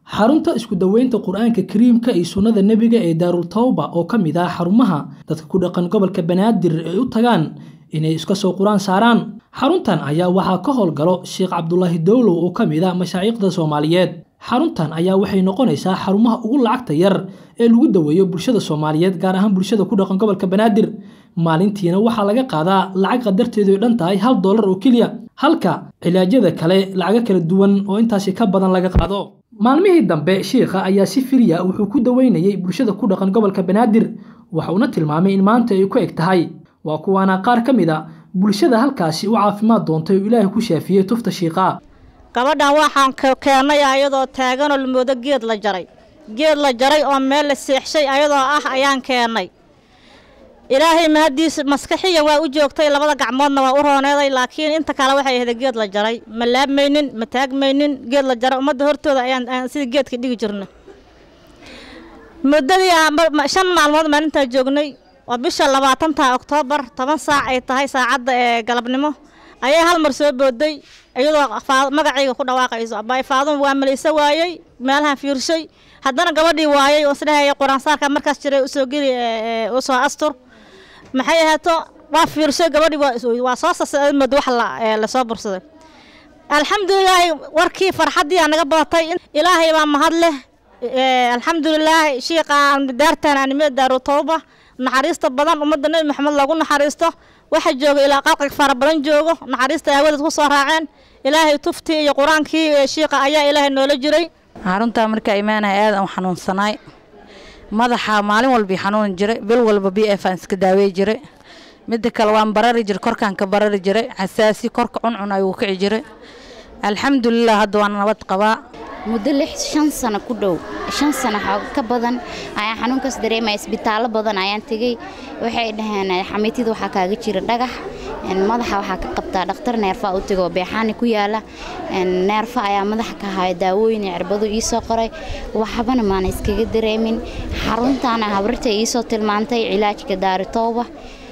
xarunta isku daweynta qur-aanka kariimka iyo sunnada nebiga ee daarul tawba oo ka mid ah xarumaha dadka ku dhaqan gobolka banaadir ay u tagaan inay iska soo qur-aan saaraan xaruntan ayaa waxaa ka howlgalo sheekh cabdulaahi dowlow oo ka mid ah mashaayiikhda soomaaliyeed xaruntan ayaa waxay noqonaysaa xarumaha ugu lacagta yar ee lagu daweeyo bulshada soomaaliyeed gaar ahaan bulshada ku dhaqan gobolka banaadir maalintiina waxaa laga qaadaa lacag qadarteedu ay dhan tahay hal doolar oo keliya halka cilaajyada kale lacago kala duwan oo intaasi ka badan laga qaado maalmihii dambe shiikha ayaa si firiya wuxuu ku daweynayay bulshada ku dhaqan gobolka banaadir waxauna tilmaamay in maanta ay ku eg tahay waa kuwaana qaar ka mid a bulshada halkaasi u caafimaad doontay oo ilaahay ku shaafiyey tufta shiiqa gabadhan waxaan keennay ayadoo taaganoo la moodo geed la jaray geed la jaray oo meel la seexshay ayadoo ah ayaan keennay ilaahay mahadiis maskaxiyan waa u joogtay labada gacmoodna waa u rooneeday laakiin inta kale waxay ahayd geed la jaray ma laabmaynin ma taagmaynin geed la jaray ummadda hortooda ayaan sida geedka dhigi jirna muddadii shan maalmood maalintaa joognay waa bisha labaatanta oktoobar toban saac ay tahay saacadda ee galabnimo ayay hal mar soo booday iyadoo magacayga ku dhawaaqayso abay faadun waa malaysa waayey meelahan fiirshay haddana gabadhii waayey oo isdhehaya qur-aansaarka markaas jiray usoo geli usoo astur maxay ahaato waa fiirshay gabadhii waa soo sasamad wax lasoo bursaday alxamdulilaahi warkii farxaddii aa naga badatay ilaahay baa mahad leh alxamdulilaahi shiiqa daartan animada daaru tawba naxariista badan ummadda nebi maxamed loogu naxariisto waxa jooga ilaa qalqig fara badan joogo naxariista aawadeed ku soo raaceen ilaahay tuftii iyo qur-aankii shiiqa ayaa ilaahay noola jiray xaruntaa markaa imaanaya aad aan xanuunsanaay madaxa maalin walbii xanuuni jiray bil walba b f aan iska daawey jiray midda kale waan barari jiray korkaan ka barari jiray xasaasi korka cuncun ayuu kici jiray alxamdulilah hadda waan nabad qabaa muddo lix shan sano ku dhow shan sano ka badan ayaan xanuunkaas dareemaya isbitaallo badan ayaan tegey waxay dhaheen xamiitida waxaa kaaga jira dhagax madaxa waxaa ka qabtaa dhakhtar neerfa u tegoo beexaani ku yaala neerfa ayaa madaxa ka haya daawooyin cirbado iisoo qoray waxbana maana iskaga dareemin xaruntaana habarta iisoo tilmaantay cilaajka daaritooba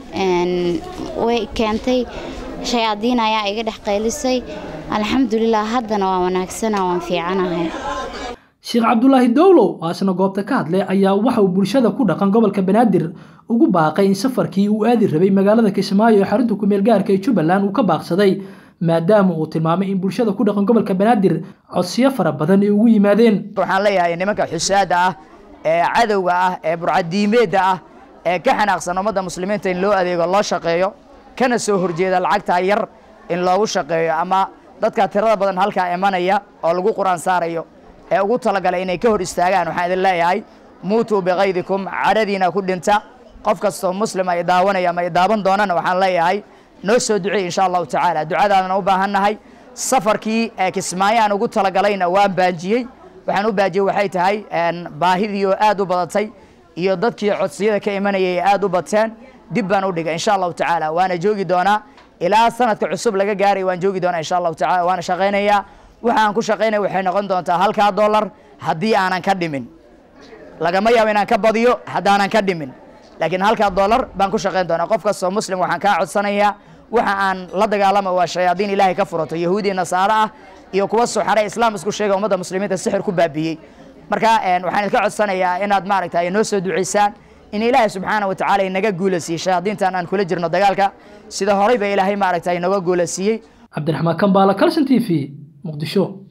way keentay shayaadiin ayaa iga dhex qaylisay alxamdulilah haddana waa wanaagsana waan fiicanahay sheekh cabdulaahi dowlow oo asna goobta ka hadlay ayaa waxa uu bulshada ku dhaqan gobolka banaadir ugu baaqay in safarkii uu aadi rabay magaalada kismaayo ee xarunta kumeel gaarka ee jubbaland uu ka baaqsaday maadaama uu tilmaamay in bulshada ku dhaqan gobolka banaadir codsiyo fara badan ay ugu yimaadeen waxaan leeyahay nimanka xusaada ah ee cadowga ah ee burcadiimeedda ah ee ka xanaaqsan ummadda muslimiinta in loo adeego loo shaqeeyo kana soo horjeeda lacagtaa yar in loogu shaqeeyo ama dadka tirada badan halkaa imanaya oo lagu qur-aan saarayo ee ugu talagalay inay ka hor istaagaan waxaan idin leeyahay muutuu bikaydikum cadhadiina ku dhinta qof kastoo muslim ay daawanaya ama ay daawan doonana waxaan leeyahay noo soo duceey insha allahu tacaala ducadaadana u baahannahay safarkii kismaayo aan ugu talagalayna waan baajiyey waxaan u baajiyey waxay tahay baahidii oo aad u badatay iyo dadkii codsiyada ka imanayay aad u bateen dib baan u dhigay insha allahu tacaala waana joogi doonaa ilaa sanadka cusub laga gaaray waan joogi doonaa insha allahu tacala waana shaqaynayaa waxa aan ku shaqaynaya waxay noqon doontaa halkaa dollar haddii aanan ka dhimin lagama yaabo inaan ka badiyo haddaanan ka dhimin laakiin halkaa dollar baan ku shaqayn doonaa qof kastoo muslim waxaan kaa codsanayaa waxa aan la dagaalama waa shayaadiin ilaahay ka furato yahuudi nasaaro ah iyo kuwa suxare islaam isku sheega ummadda muslimiinta sixir ku baabiyey marka waxaan idinka codsanayaa inaad maaragtay noo soo ducaysaan in ilaahay subxaana wa tacaala inaga guulasiiyey shayaadiintan aan kula jirno dagaalka sida horey ba ilaahay maaragtay inaga guulasiiyey cabdiraxmaan kambaala calson t v muqdisho